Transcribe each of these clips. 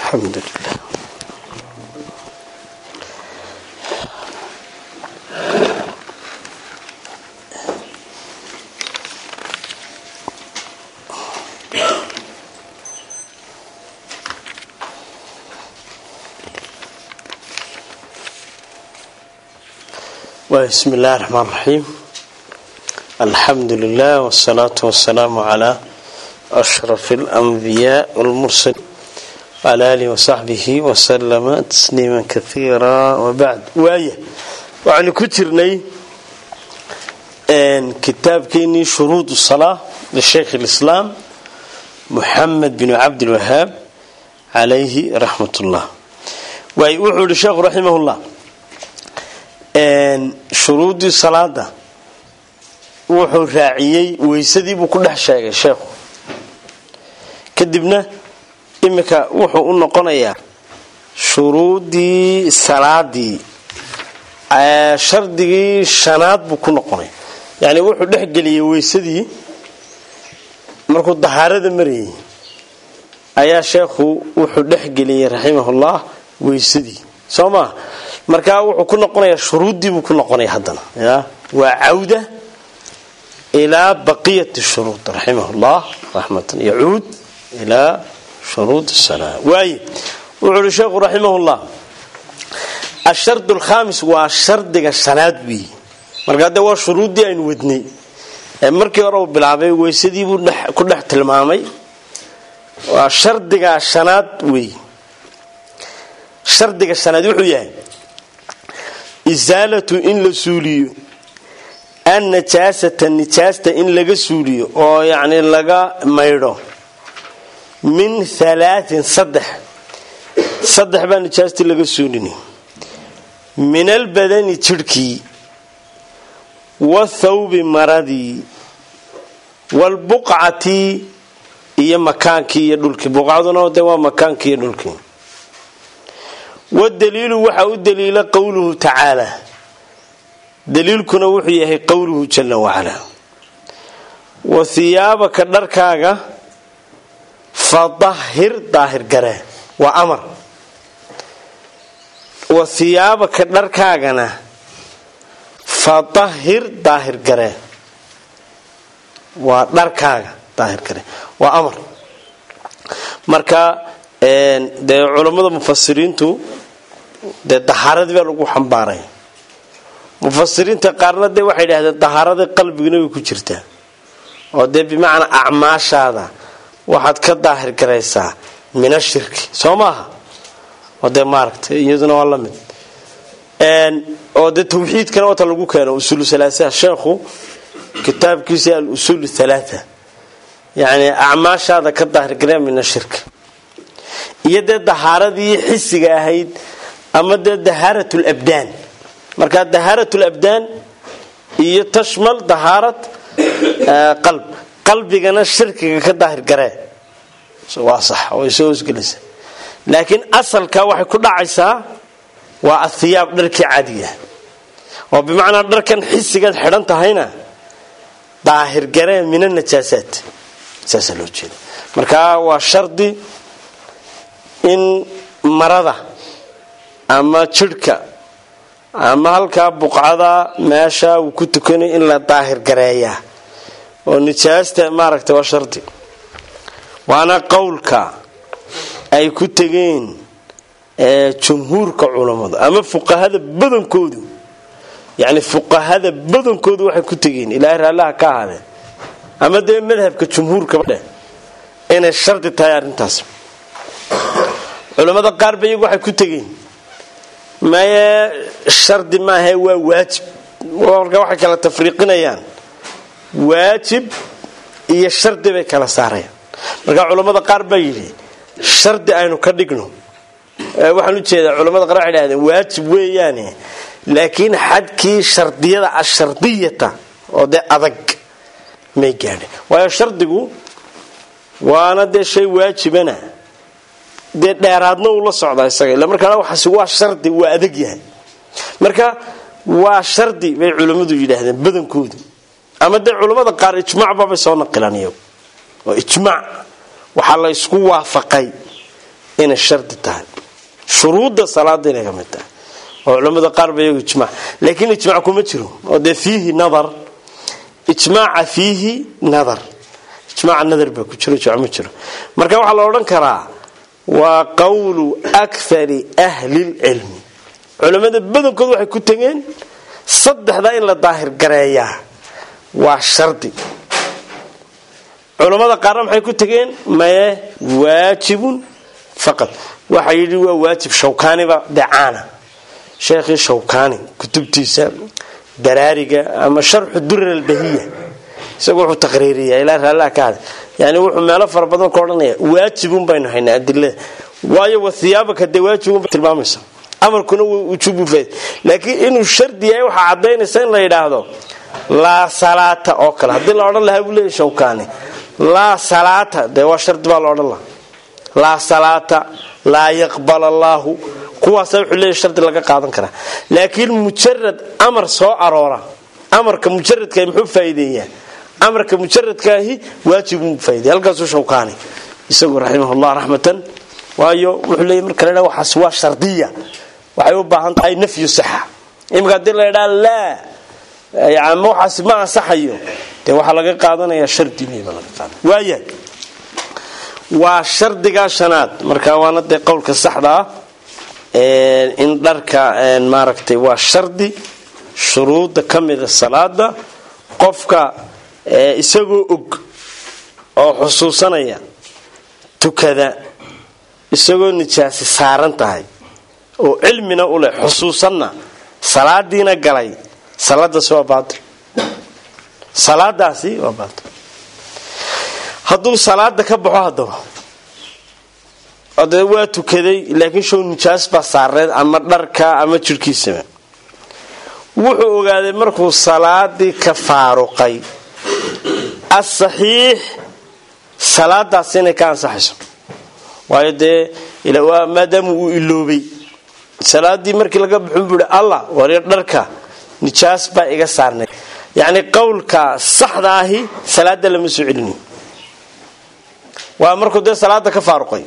الحمد لله بسم الله الرحمن الرحيم الحمد لله والصلاة والسلام على أشرف الأنبياء والمرسلين وعلى آله وصحبه وسلم تسليما كثيرا وبعد وايه وعن كترني ان كتاب كيني شروط الصلاة للشيخ الإسلام محمد بن عبد الوهاب عليه رحمة الله ويقول الشيخ رحمه الله shuruudii salaada wuxuu raaciyey weysadii buu ku dhex sheegay sheekhu kadibna iminka wuxuu u noqonayaa shuruudii salaadii shardigii shanaad buu ku noqonaya yani wuxuu dhexgeliyey weysadii markuu dahaarada marayay ayaa sheekhu wuxuu dhexgeliyey raximahullah weysadii soo maa markaa wuxuu ku noqonayaa shuruuddii buu ku noqonaya haddana ya waa cawda ilaa baqiyati shuruud raximah llah raxmatan yacuud ilaa shuruud salaa waaye wuxuu uhi sheekhu raximah llah ashard alkhamis waa shardiga shanaad weeye markaa de waa shuruuddii aynu wadnay markii hore uu bilaabay weysadii buu ku dhex tilmaamay waa shardiga shanaad weeye shardiga shanaad wuxuu yahay isaalatu in la suuliyo annajaasata nijaasta in laga suuliyo oo yacni laga maydho min halaatin saddex saddex baa nijaastii laga suulini min albadani jidhkii wathawbi maradii waalbuqcati iyo makaankii iyo dhulkii buqcaduna de waa makaankii iyo dhulkii wadaliilu waxaa u daliila qowluhu tacaala daliilkuna wuxuu yahay qowluhu jala wacalaa wa hiyaabaka dharkaaga fadahir daahir garee waa amar wa hiyaabaka dharkaagana fadahir daahir garee waa dharkaaga daahir garee waa amar marka dee culammada mufasiriintu dee dahaaradii baa lagu xambaaray mufasiriinta qaarna dee waxay idhahdeen dahaaradii qalbiguna way ku jirtaa oo dee bimacnaa acmaashaada waxaad ka daahir garaysaa mina shirki soo maaha oo dee maaragtay iyaduna waa la mid oo dee tawxiidkana wata lagu keeno usuulu salaasaha sheekhu kitaabkiisa al-usuul halaata yacni acmaashaada ka daahir garaya mina shirki iyo dee dahaaradii xisiga ahayd ama dee dahaarat labdaan markaa dahaarat labdaan iyo tashmal dahaarat qalb qalbigana shirkiga ka daahir garee waa sax way soo hosgelaysaa laakiin asalka waxay ku dhacaysaa waa athiyaab dharkii caadiga oo bimacnaa dharkan xisigaad xidhan tahayna daahir garee mina najaasaad saasaa loo jeeda markaa waa shardi in marada ama jidhka ama halkaa buqcada meesha uu ku tukanay in la daahir gareeyaa oo nijaasta maaragta waa shardi waana qowlka ay ku tegeen jumhuurka culammadu ama fuqahada badankoodu yani fuqahada badankoodu waxay ku tegeen ilaahay raallaha ka ahaadeen ama dee madhabka jumhuurkabadhe inay shardi tahay arrintaas culammada qaar ba iyagu waxay ku tegeen maye shardi maahae waa waajib marka waxay kala tafriiqinayaan waajib iyo shardi bay kala saarayaan marka culammada qaar baa yidhi shardi aynu ka dhigno waxaan ujeedaa culamada qaar waxay dhahdeen waajib weeyaane laakiin xadkii shardiyada ashardiyata oo dee adag may gaadhin waayo shardigu waana dee shay waajibana dee dheeraadna uu la socdaa isaga illa markaana waxaas waa shardi waa adag yahay marka waa shardi bay culammadu yidhaahdeen badankoodu ama dee culammada qaar ijmaacbabay soo naqilaan iyagu oo ijmaac waxaa la ysku waafaqay inay shardi tahay shuruudda salaada inay ka mid tahay oo culamada qaar ba iyagu ijmac laakiin ijmac kuma jiro oo dee fiihi nadar ijmaaca fiihi nadar ijmaaca nadar baa ku jiro ijmac ma jiro marka waxaa la odhan karaa waa qowlu akari ahli lcilmi culamada badankood waxay ku tegeen saddexdaa in la daahir gareeyaa waa shardi culammada qaarna maxay ku tegeen maye waajibun faqad waxaa yidhi waa waajib shawkaaniba decaana sheekhii shawkaani kutubtiisa daraariga ama sharxu durar albahiya isagu wuxuu taqriiriyaa ilaa raallah ka hada yani wuxuu meelo fara badan ka odhanaya waajibun baynu haynaa adilada waayo wathiyaabaka dee waajibun tilmaamaysa amarkuna wujuubu fayd laakiin inuu shardi yahay waxaa cadaynaysa in la yidhaahdo laa salaata oo kale haddii la odhan lahaa buu leeya shawkaani laa salaata dee waa shardi baa la odhan lahaa laa salaata laa yaqbal allaahu kuwaasa wuxuu leeya shardi laga qaadan karaa laakiin mujarad amar soo aroora amarka mujaradka muxuu faa'iideeyaa amarka mujaradkaahi waajibun faaidey halkaasuu shawkaani isagu raximahullah raxmatan waayo wuxuu leeya marka la waxaas waa shardiya waxay u baahan tahay nafyu saxa imika haddii la ydhaa laa ama waxaas ma ansaxayo dee waxaa laga qaadanaya shardinba laga qaada waaya waa shardigaa shanaad marka waana dee qowlka saxda ah in dharka maaragtay waa shardi shuruudda ka mida salaada qofka isagoo og oo xusuusanaya tukada isagoo nijaasi saaran tahay oo cilmina u leh xusuusanna salaadiina galay salaadaasi waa baatil salaadaasi waa baatil hadduu salaada ka baxo haddaba odee waa tukaday laakiin show nijaas baa saareed ama dharka ama jirhkiisaba wuxuu ogaaday markuu salaadii ka faaruqay asaxiix salaadaasi inay ka ansaxayso waayo dee maadaama uu iloobay salaadii markii laga baxun buu hi allah wari dharka nijaas baa iga saarnay yacni qowlka saxda ahi salaada lama soo celinayo waa markuu dee salaada ka faaruqay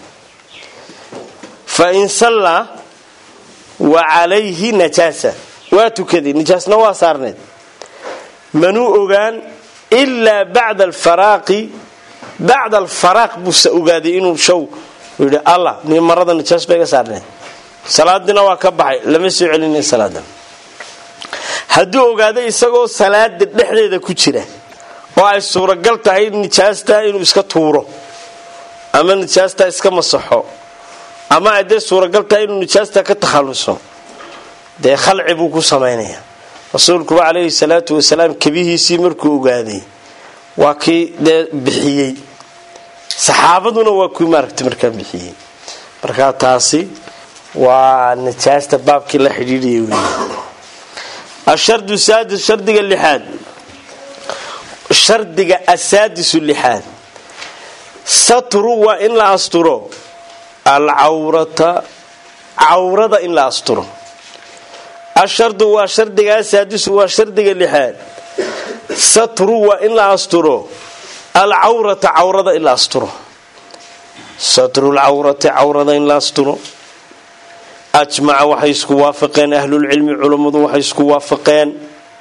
fa in sallaa wa calayhi najaasa waa tukaday nijaasna waa saarneed manuu ogaan ilaa bacda alfaraaqi bacda alfaraaq buuse ogaaday inuu show yidhi allah ni marada nijaas baa iga saarneed salaadiina waa ka baxay lama soo celinay salaada hadduu ogaado isagoo salaada dhexdeeda ku jira oo ay suuragal tahay nijaasta inuu iska tuuro ama nijaasta iska masaxo ama ay dee suuragal tahay inuu nijaasta ka takhalluso dee khalci buu ku samaynaya rasuulkuba calayhi salaatu wasalaam kebihiisii markuu ogaaday waa kii dee bixiyey saxaabaduna waa kuwii maaragtay markaa bixiyey markaa taasi waa nijaasta baabkii la xidhiidhaya wey ashardu saadis shardiga lixaad shardiga asaadisu lixaad satru waa in la asturo alcawrata cawrada in la asturo ashardu waa shardiga asaadisu waa shardiga lixaad satru waa in la asturo alcawrata cawrada in la asturo satru lcawrati cawrada in la asturo ajmaca waxay isku waafaqeen ahlulcilmi culummadu waxay isku waafaqeen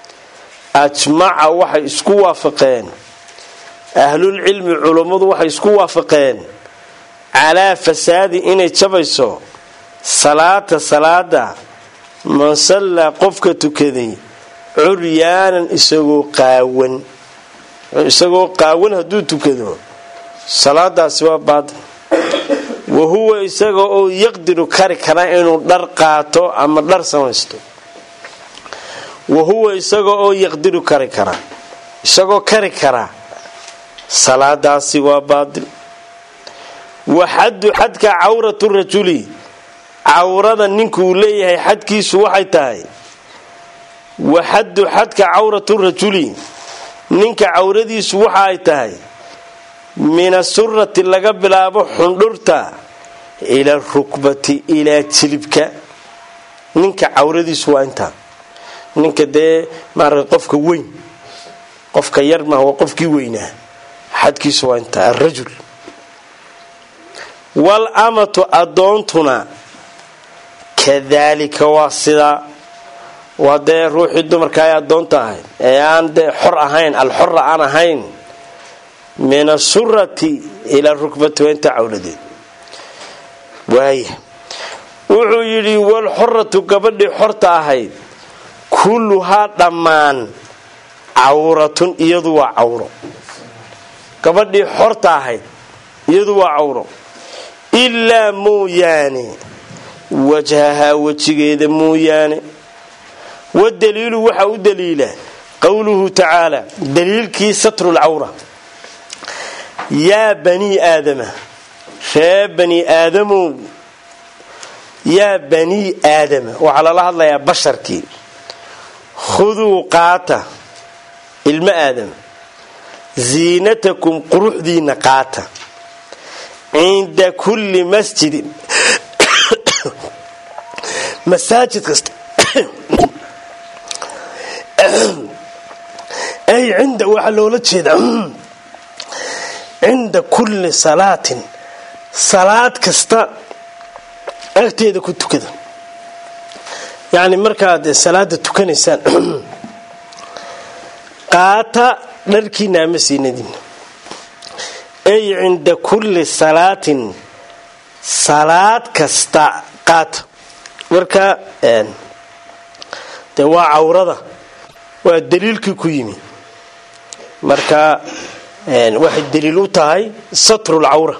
ajmaca waxay isku waafaqeen ahlulcilmi culummadu waxay isku waafaqeen calaa fasaadi inay jabayso salaata salaada man sallaa qofka tukaday curyaanan isagoo qaawan isagoo qaawan hadduu tukado salaadaasi waa baadil wa huwa isaga oo yaqdiru kari kara inuu dhar qaato ama dhar samaysto wa huwa isaga oo yaqdiru kari kara isagoo kari kara salaadaasi waa baadil wa xaddu xadka cawratu rajuli cawrada ninkuu leeyahay xadkiisu waxay tahay wa xaddu xadka cawratu rajuli ninka cawradiisu waxa ay tahay min asurati laga bilaabo xundhurta ila rukbati ilaa jilibka ninka cawradiisu waa intaa ninka dee maarata qofka weyn qofka yar maaha waa qofkii weynaa xadkiisu waa intaa arajul wal amatu addoontuna kadaalika waa sidaa waa dee ruuxii dumarka ay addoonta ahayd ee aan dee xor ahayn alxora aan ahayn min asurati ilaa rukbati waa intaa cawladeed waaya wuxuu yidhi walxoratu gabadhii xorta ahayd kulluhaa dhammaan cawratun iyadu waa cawro gabadhii xorta ahayd iyadu waa cawro ilaa mooyaane wajhahaa wejigeeda mooyaane wadaliilu waxaa u daliila qowluhu tacaala daliilkii satru lcawra yaa banii aadama ree bani aadamow yaa banii aadama waxaa lala hadlayaa basharkii khuduu qaata ilmo aadam ziinatakum quruxdiina qaata cinda kulli masjidin masaajid kasta ay cinda waxaa loola jeedaa cinda kulli salaatin salaad kasta agteeda ku tukada yacni markaad salaada tukanaysaan qaata dharkiina ama siinadiina ay cinda kulli salaatin salaad kasta qaata marka dee waa cawrada waa daliilkii ku yimi marka waxay daliil u tahay satru lcawra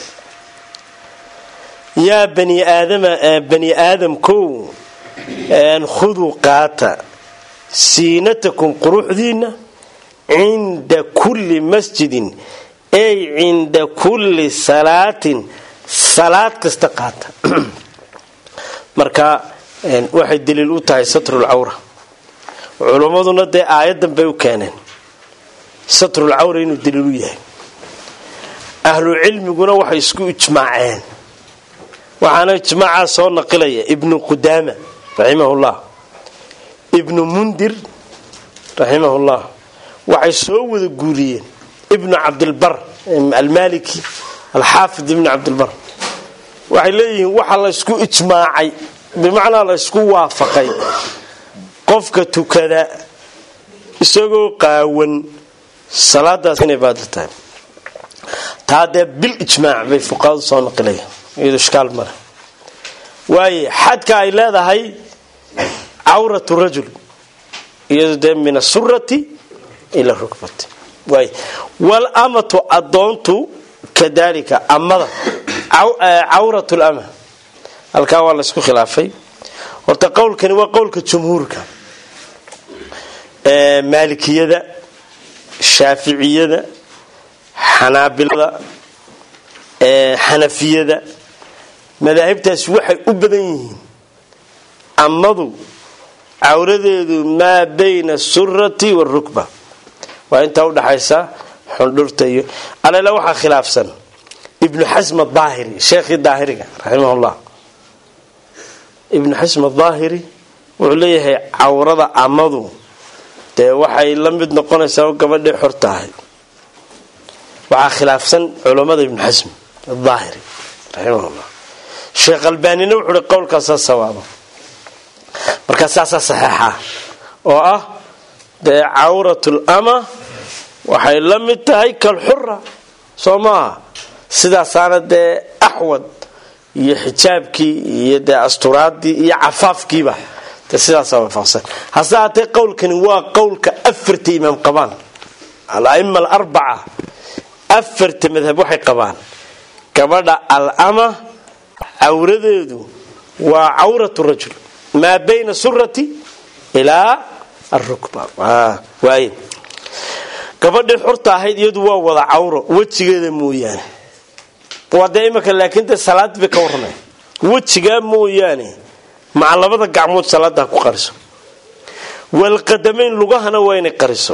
yaa bani aadama bani aadamkow khuduu qaata siinatakum quruxdiina cinda kulli masjidin ay cinda kulli salaatin salaad kasta qaata marka waxay daliil u tahay satrulcawra culimmaduna dee aayadan bay u keeneen satrulcawra inuu daliil u yahay ahlu cilmiguna waxay isku ijmaaceen waxaana ijmaacaa soo naqilaya ibnu qudaama raximahullah ibnu mundir raximahullah waxay soo wada guuriyeen ibnu cabdilbar almaliki alxaafid ibnu cabdilbar waxay leeyihiin waxa la ysku ijmaacay bimacnaa la ysku waafaqay qofka tukada isagoo qaawan salaadaas inay baadil tahay taa dee bil ijmaac bay fuqahadu soo naqilayaan iyado ishkaal male waaye xadka ay leedahay cawratu rajul iyado dee min asurati ila rukbati waay walamatu adoontu kadalika amada cawrat lama halkaa waa laysku khilaafay horta qowlkani waa qowlka jumhuurka maalikiyada shaaficiyada xanaabilada xanafiyada madaahibtaasi waxay u badan yihiin amadu cawradeedu maa bayna asurati waarukba waa intaa udhaxaysa xundhurta iyo alele waxaa khilaafsan ibnu xasm aahiri sheekhii daahiriga raximahullah ibnu xasm adaahiri wuxuu leeyahay cawrada amadu dee waxay la mid noqonaysaa gabadhii xor tahay waxaa khilaafsan culammada ibnu xasm adaahiri raximahullah sheekh albaanina wuxuu hi qowlkaasaa sawaaba markaa saasaa saxeexa oo ah dee cawratul ama waxay la mid tahay kalxura soo maaha sidaasaana dee axwad iyo xijaabkii iyo dee asturaadii iyo cafaafkiiba dee sidaasaa waafaqsan hase haatee qowlkani waa qowlka afarta imaam qabaan al-aima alarbaca afarta madhab waxay qabaan gabadha al-ama cawradeedu waa cawratu rajul maa bayna surati ilaa arukba waay gabadhii xurta ahayd iyadu waa wada cawro wejigeeda mooyaane waa dee imika laakiin dee salaad bay ka warramay wejigaa mooyaane maca labada gacmood salaada ha ku qariso walqadamayn lugahana waa inay qariso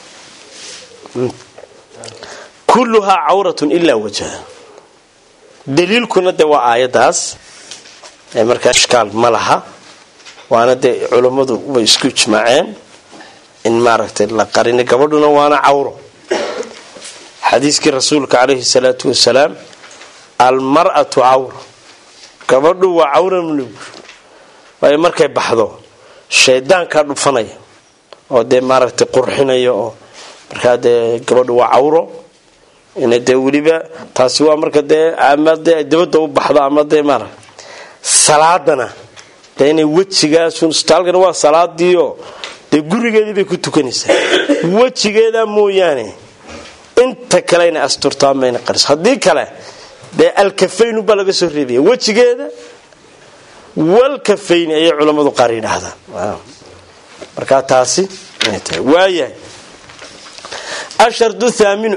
kulluhaa cawratun ilaa wajha daliilkuna dee waa aayadaas markaa ishkaal ma laha waana dee culammadu way isku ijmaaceen in maaragtay la qarini gabadhuna waana cawro xadiiskii rasuulka calayhi salaatu wasalaam almar'atu cawra gabadhu waa cawra waayo markay baxdo shaydaankaa dhufanaya oo dee maaragtay qurxinaya oo markaa dee gabadhu waa cawro ina dee weliba taasi waa marka dee ama dee dabadda u baxdo ama dee maara salaadana dee inay wejigaasunstaalkana waa salaadiioo dee gurigeedii bay ku tukanaysaa wejigeedaa mooyaane inta kale inay asturtaa mayna qariso haddii kale dee alkafaynubaa laga soo reebaya wejigeeda walkafayni ayay culammadu qaar yidhaahdaan markaa taasi inay tahay waayahay ashardu thaaminu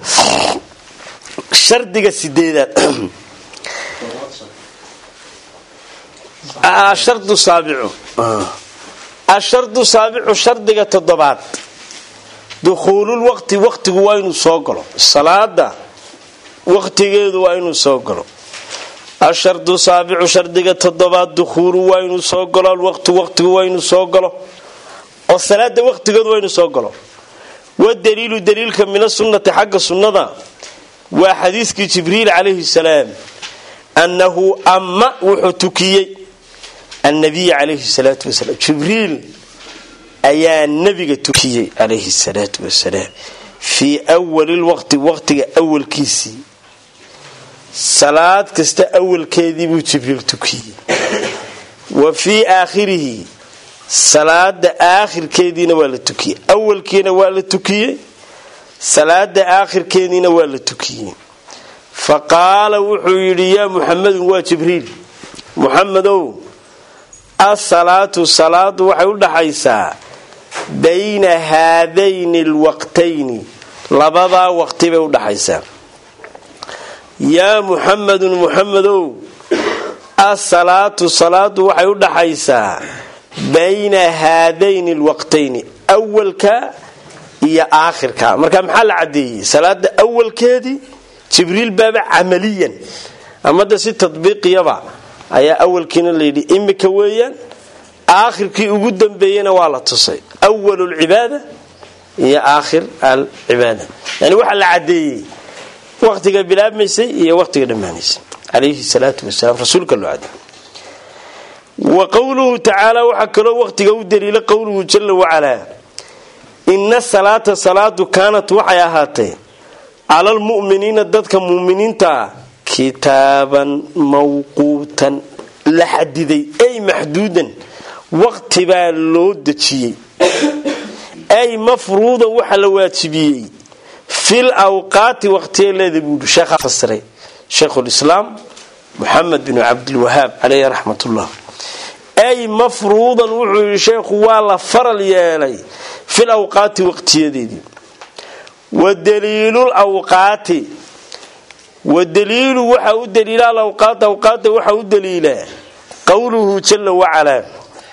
shardiga sideedaad ashardu saabicu ashardu saabicu shardiga toddobaad dukhuulul waqti waqtigu waa inuu soo galo salaada waqtigeedu waa inuu soo galo ashardu saabicu shardiga toddobaad dukhuulu waa inuu soo galo alwaqtu waqtigu waa inuu soo galo oo salaada waqtigeedu waa inuu soo galo wadaliilu daliilka min asunnati xagga sunnada waa xadiiskii jibriil calayhi salaam annahu ama wuxuu tukiyey annabiya calayhi salaatu wasalaam jibriil ayaa nebiga tukiyey calayhi salaatu wasalaam fii wali lwaqti waqtiga awalkiisii salaad kasta awalkeedii buu jibriil tukiyey wa fii aakhirihi salaada aakhirkeediina waa la tukiyey awalkiina waa la tukiyey salaada aakhirkeediina waa la tukiyey fa qaala wuxuu yidhi yaa muxamedun waa jibriil muxamedow asalaatu salaadu waxay u dhaxaysaa bayna haadayni alwaqtayni labadaa waqti bay u dhaxaysaa yaa muxamedun muxamedow asalaatu salaadu waxay u dhaxaysaa bayna haadayni alwaqtayni awalka iyo aakhirka marka maxaa la cadeeyey salaada awalkeedii jibriil baaba camaliyan amada si tadbiiqiyaba ayaa awalkiina layidhi imika weeyaan aakhirkii ugu dambeeyena waa la tusay awal lcibaada iyo aakhir alcibaada yani waxaa la cadeeyey waqtiga bilaabmaysay iyo waqtiga dhammaanaysay calayhi salaatu wasalaam rasuulka loo cadeey wa qowluhu tacaala waxaa kaloo waqtiga u daliila qowluhu jala wacalaa ina salaata salaadu kaanat waxay ahaatay cala almu'miniina dadka muuminiintaa kitaaban mawquutan la xadiday ay maxduudan waqti baa loo dejiyey ay mafruudan waxa la waajibiyey fil awqaati waqtiya leeda buuhi sheekha fasiray sheikhulislaam muxamed binu cabdilwahaab caleyhi raxmatullah ay mafruudan wuxuu yidhi sheekhu waa la faral yeelay fil awqaati waqtiyadeedii wa daliilul awqaati wa daliilu waxa u daliila alawqaat awqaada waxa u daliilaa qowluhu jala wacalaa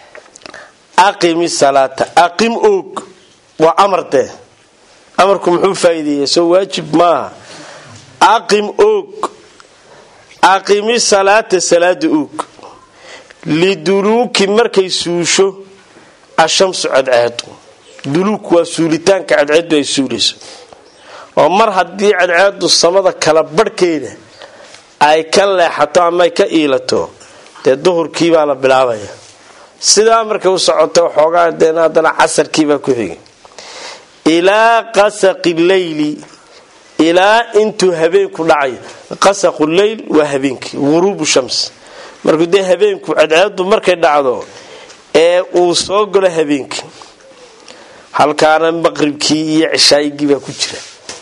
aqimi salaata aqim oog waa amar dee amarku muxuu faa'iideeya soo waajib maaha aqim oog aqimi salaata salaada oog liduluuki markay suusho ashamsu cadceedu duluuk waa suulitaanka cadceedu ay suulayso oo mar haddii cadceedu samada kala barhkeeda ay ka leexato ama ay ka iilato dee duhurkii baa la bilaabaya sidaa markay u socota waxoogaa deen haddana casarkiibaa ku xigay ilaa qasaqi leyli ilaa intuu habeenku dhacayo qasaqu leyl waa habeenkii guruubu shams markuu dee habeenku cadceedu markay dhacdo ee uu soo galo habeenkii halkaana maqribkii iyo cishaaygii baa ku jira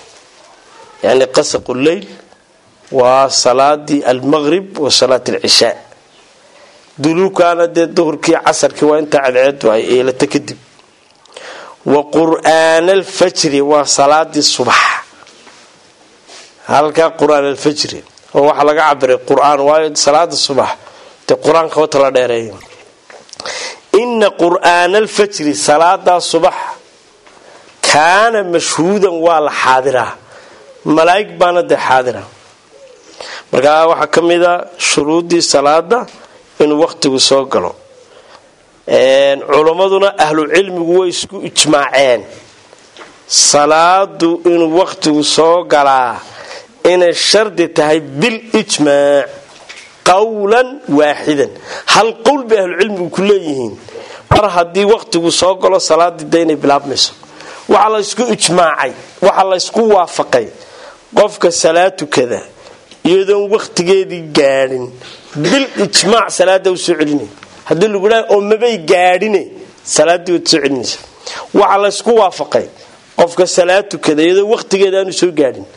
yani qasaqu leyl waa salaadii almaqrib wa salaat alcishaa duluukaana dee duhurkii casarkii waa intaa cadceedu ay eelata kadib wa qur'aana alfajri waa salaadii subax halkaa qur'aan alfajri oo waxaa laga cabiray qur-aan waayo salaada subax dee qur-aanka wata la dheereeyo ina qur'aana alfajri salaadaa subax kaana mashhuudan waa la xaadiraa malaa'ig baana dee xaadira markaa waxaa ka mid a shuruuddii salaada inuu waqtigu soo galo culimmaduna ahlu cilmigu way isku ijmaaceen salaadu inuu waqtigu soo galaa inay shardi tahay bilijmaac qawlan waaxidan hal qowl bay ahlucilmigu ku leeyihiin mar haddii waqtigu soo galo salaadii de inay bilaabmayso waxaa la ysku ijmaacay waxaa la ysku waafaqay qofka salaad tukada iyadoon waqtigeedii gaadhin bil ijmaac salaada u soo celinay haddii lagu dhaha oo mabay gaadhine salaaddii waad soo celinaysa waxaa la ysku waafaqay qofka salaad tukada iyadoo waqtigeeda aanu soo gaadhin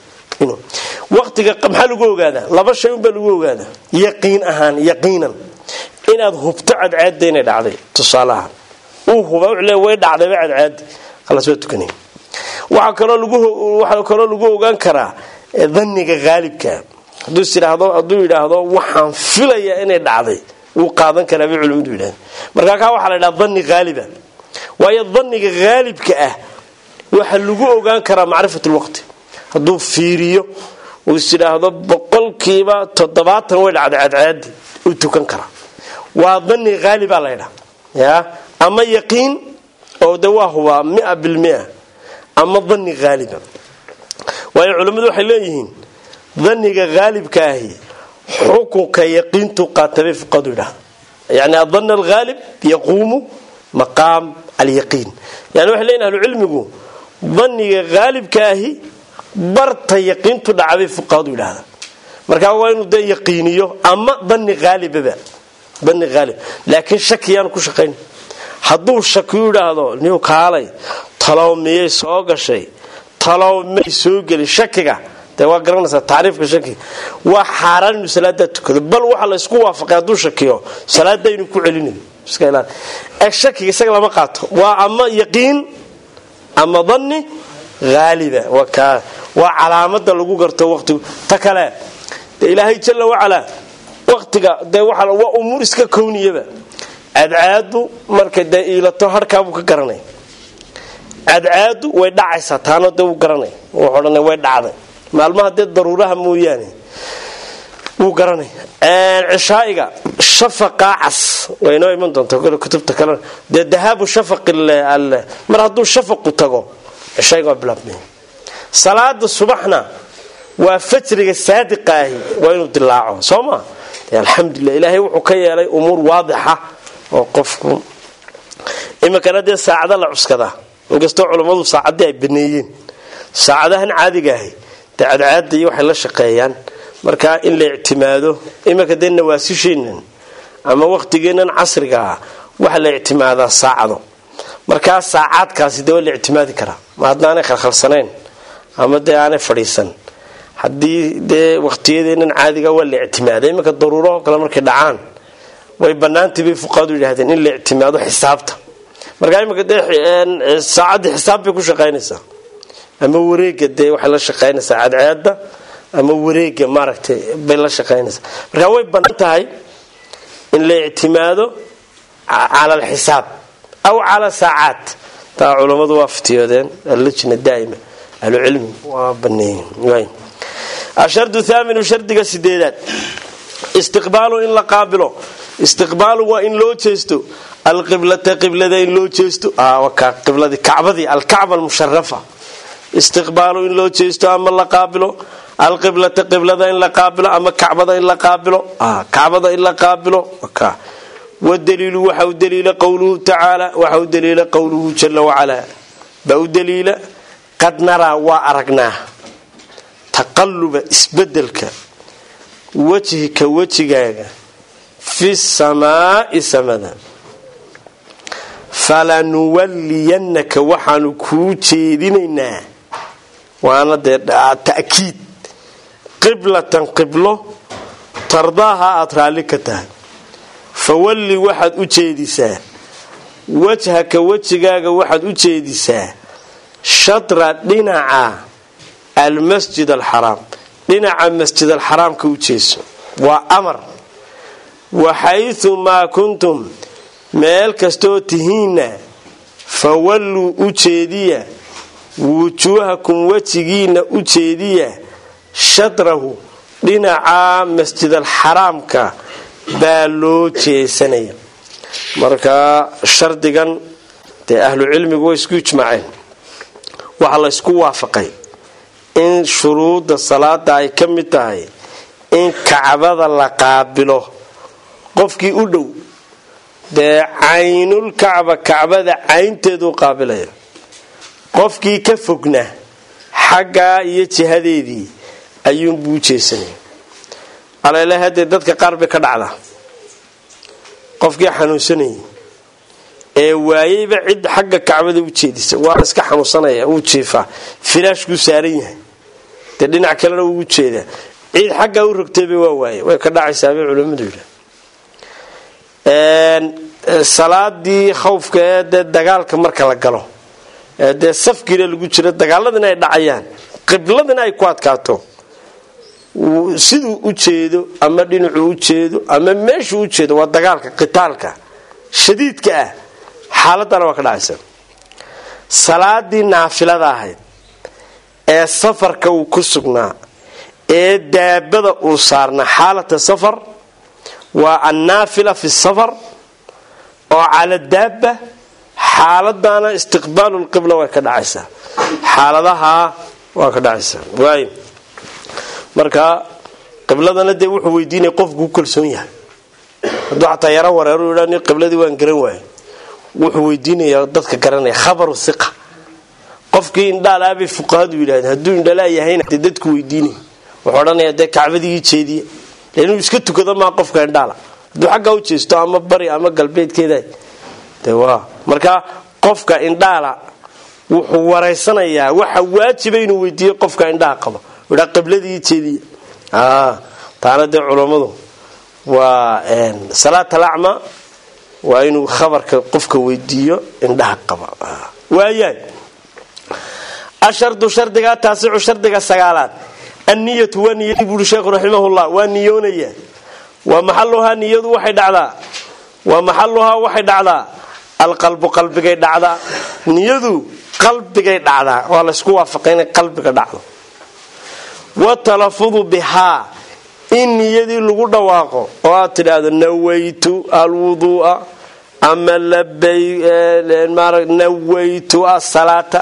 waqtiga maxaa lagu ogaadaa laba shay unbaa lagu ogaadaa yaqiin ahaan yaqiinan inaad hubto cadcaadda inay dhacday tusaalaha uu huba le way dhacdayba cadcaadi halas waa tukanay waxaa kaloo lagu ogaan karaa dhanniga haalibka hadduu isidhaahdo hadduu yidhaahdo waxaan filayaa inay dhacday wuu qaadan karaa bay culimmadu yidhahdeen markaa kaa waxaa la ydhaha dhanni haaliba waayo dhanniga haalibka ah waxaa lagu ogaan karaa macrifat lwaqti hadduu fiiriyo uu isidhaahdo boqolkiiba toddobaatan way dhacday cadcaadi uu tukan karaa waa dhanni haalibaa laydhaa ya ama yaqiin oo de waa hubaa mia bilmia ama dhanni haaliba waayo culimmadu waxay leeyihiin dhanniga haalibka ahi xukunka yaqiintu qaatabay fuqadu yidhaahda yani adan alhaalib yaquumu maqaam alyaqiin yani waxay leeyihin ahlucilmigu dhanniga haalibka ahi barta yaqiintu dhacbay fuqahadu yidhaahda markaa waa inuu dee yaqiiniyo ama dhanni haalibaba dhanni haalib laakiin shakiyaan ku shaqayn hadduu shakiyu yidhaahdo niu kaalay talow miyay soo gashay talow may soo gelin shakiga dee waa garanaysaa tacriifka shakiga waa xaaraan inuu salaadaa tukado bal waxaa la ysku waafaqay hadduu shakiyo salaada inuu ku celinayo shakiga isaga lama qaato waa ama yaqiin ama dhanni haaliba waa calaamada lagu garto waqtigu ta kale de ilaahay jala wacalaa waqtiga dee waa umuur iska kowniyaba cadcaadu markay dee iilato harhkaabuu ka garanay cadcaadu way dhacaysaa taano dee wuu garanay wuxuu odhanay way dhacday maalmaha dee daruuraha mooyaane wuu garanay cishaa'iga shafaqaa cas way inoo iman doontaa kole kutubta kalena dee dahaabu shafaqi mar hadduu shafaqu tago cishaa'iga waa bilaabmay salaada subaxna waa fajriga saadiqa ahi waa inuu dilaaco soo ma alxamdulilah ilaahay wuxuu ka yeelay umuur waadixa oo qofku iminkana dee saacada la cuskadaa inkastoo culammadu saacadii ay baneeyeen saacadahan caadiga ahi dee cadcaada iyo waxay la shaqeeyaan markaa in la ictimaado iminka dee nawaasisheennan ama waqtigeennan casriga ah waxaa la ictimaadaa saacado markaa saacaadkaasi dee waa la ictimaadi karaa ma haddaanay khalkhalsanayn ama dee aanay fadhiisan haddii dee waqtiyadeennan caadiga waa la ictimaaday iminka daruurahoo kale markay dhacaan way banaantii bay fuqahadu yidhahdeen in la ictimaado xisaabta markaa iminka dee saacaddii xisaab bay ku shaqaynaysaa ama wareega dee waxay la shaqaynaysaa cadceeda ama wareega maaragtay bay la shaqaynaysaa markaa way bannaan tahay in la ictimaado cala alxisaab aw cala saacaat taa culammadu waa fitiyoodeen allajna daa'ima ahlucilmi waa baneeyeen ashardu thaaminu shardiga sideedaad istiqbaalu in la qaabilo istiqbaalu waa in loo jeesto alqiblata qiblada in loo jeesto qibladii kacbadii alkacba almusharafa istiqbaalu in loo jeesto ama la qaabilo alqiblata qiblada in la qaabilo ama kacbada in la qaabilo kacbada in la qaabilo wadaliilu waxa u daliila qowluhu tacaala waxa u daliila qowluhu jala wacalaa baa u daliila qad naraa waa aragnaa taqaluba isbedelka wajhika wejigaaga fi samaai samada falanuwalliyannaka waxaanu kuu jeedinaynaa waana dee ta'kiid qiblatan qiblo tardaaha aad raalli ka tahay fawalli waxaad u jeedisaa wajhaka wejigaaga waxaad u jeedisaa shatra dhinaca almasjid alxaraam dhinaca masjid alxaraamka u jeeso waa amar waxaytu maa kuntum meel kastoo tihiinna fawalluu u jeediya wujuuhakum wejigiinna u jeediya shatrahu dhinaca masjid alxaraamka baa loo jeesanaya marka shardigan dee ahlu cilmigu way isku ijmaaceen waxaa la ysku waafaqay in shuruudda salaada ay ka mid tahay in kacbada la qaabilo qofkii u dhow dee caynul kacba kacbada caynteeduu qaabilaya qofkii ka fogna xaggaa iyo jihadeedii ayuunbuu u jeesanaya alele haddee dadka qaar bay ka dhacdaa qofkii xanuunsanayay ee waayeyba cid xagga kacbada u jeedisa waa iska xanuunsanaya uu jiifaa firaashkuu saaran yahay dee dhinac kalena uu jeedaa cid xaggaa u rogtayba waa waaye way ka dhacaysaa bay culimmadu yidhaah salaadii khawfka ee dee dagaalka marka la galo ee dee safkiina lagu jiro dagaaladina ay dhacayaan qibladina ay ku adkaato siduu u jeedo ama dhinacuu u jeedo ama meeshuu u jeedo waa dagaalka qitaalka shadiidka ah xaaladana waa ka dhacaysa salaadii naafilada ahayd ee safarka uu ku sugnaa ee daabada uu saarnaa xaalata safar waa annaafila fi safar oo cala daaba xaaladana istiqbaalu lqibla way ka dhacaysaa xaaladaha waa ka dhacaysaa waay marka qibladana dee wuxuu weydiinaya qofku ku kalsoon yahay hadduu xataa yaro wareeru yidha qibladii waan garan waayay wuxuu weydiinayaa dadka garanaya khabaru iqa qofkii indhaalaabay fuqahadu yidhahdeen hadduu indhalaa yahayna dee dadku weydiinay wuxuu odhanayaa dee kacbadii ii jeediye inuu iska tukado maa qofka indhaala hadduu xaggaa u jeesto ama bari ama galbeedkeeda de waa marka qofka indhaala wuxuu waraysanayaa waxa waajiba inuu weydiiyo qofka indhaha qaba dha qibladii ii jeediye taana dee culammadu waa salaat alacma waa inuu khabarka qofka weydiiyo indhaha qaba waayahay ashardu shardiga taasicu shardiga sagaalaad anniyatu waa niyadii buuri sheekhu raximahullah waa niyoonaya waa maxaluhaa niyadu waxay dhacdaa waa maxaluhaa waxay dhacdaa alqalbu qalbigay dhacdaa niyadu qalbigay dhacdaa waa laysku waafaqay inay qalbiga dhacdo watalafudu bihaa in niyadii lagu dhawaaqo oo aad tidhaahdo nawaytu alwuduua ama nawaytu asalaata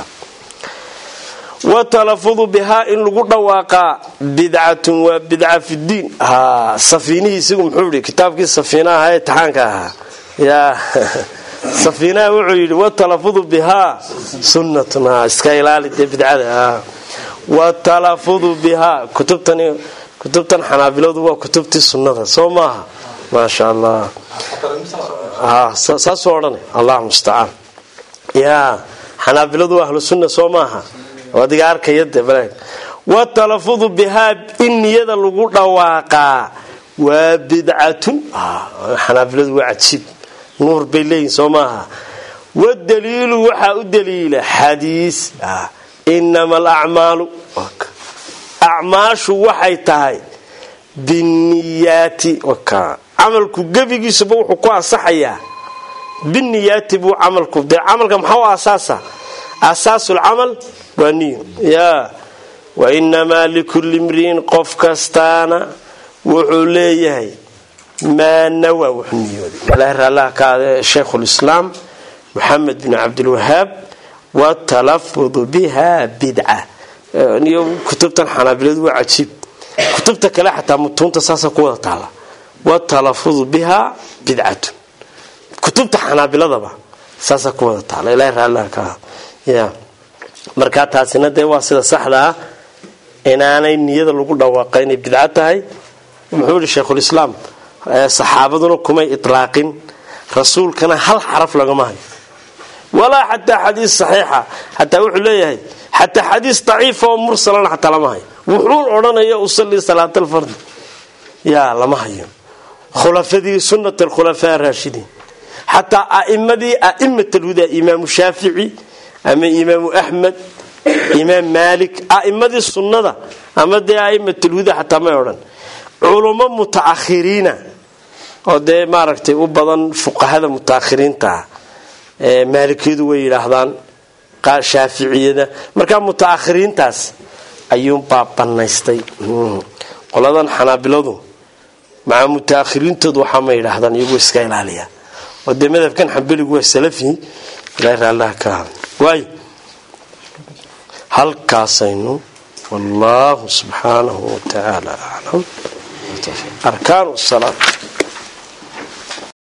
watalafudu bihaa in lagu dhawaaqaa bidcatun waa bidca fidiin safiinihii isagu muxuu i kitaabkii safiinaha ee taxaanka ahaa ya safiinaha wuxuu yidhi watalafudu bihaa sunnatun iska ilaali dee bidcada watalafudu bihaa kutubtan kutubtan xanaabiladu waa kutubtii sunnada soo maaha maasha allah saasuu odhanay allah mustacaan ya xanaabiladu waa ahlu sunna soo maaha adiga arkayade watalafudu bihaa in niyada lagu dhawaaqaa waa bidcatun xanaabiladu waa cajiib nuur bay leeyihin soo maaha wadaliilu waxaa u daliila xadiis inama alacmaalu acmaashu waxay tahay biniyaati camalku gebigiisuba wuxuu ku ansaxayaa biniyaati buu camalku dee camalka maxaa u asaasa asaasulcamal waa niyo ya wainamaa likulli imriin qof kastaana wuxuu leeyahay maa nawa wuxuu niyooday ilaahay raallaha ka ade shaykhulislaam moxamed bin cabdilwahaab watalafudu biha bidca niyo kutubtan xanaabiladu waa cajiib kutubta kale xataa mutuunta saasa ku wada taala watalafudu biha bidcatun kutubta xanaabiladaba saasa ku wada taala ilahay raallaha ka ya markaa taasina dee waa sida saxda ah inaanay niyada lagu dhawaaqa inay bidco tahay muxuu yihi shaykhulislaam saxaabaduna kumay itlaaqin rasuulkana hal xaraf lagama hayo walaa xataa xadiis saxiixa xataa wuxuu leeyahay xataa xadiis daciifa oo mursalana xataa lama hayo wuxuun odhanaya usalii salaatalfardi yaa lama hayo khulafadii sunnat alkhulafaa raashidiin xataa a'imadii a'imat alhudaa imaamu shaafici ama imaamu axmed imaam maalik a'imadii sunnada ama dee a'imat alhudaa xataa may odhan culummo mutaakhiriina oo dee maaragtay u badan fuqahada mutaakhiriintaa maalikiyadu way yidhaahdaan shaaficiyada markaa mutaakhiriintaas ayuunbaa banaystay qoladan xanaabiladu maca mutaakhiriintoodu waxaama yidhaahdaan iyagoo iska ilaaliya oo dee madhabkan xambeligu waa salafi ilahay raallaha ka waay halkaasaynu wallahu subxaanahu watacaala aclam arkaanu salaat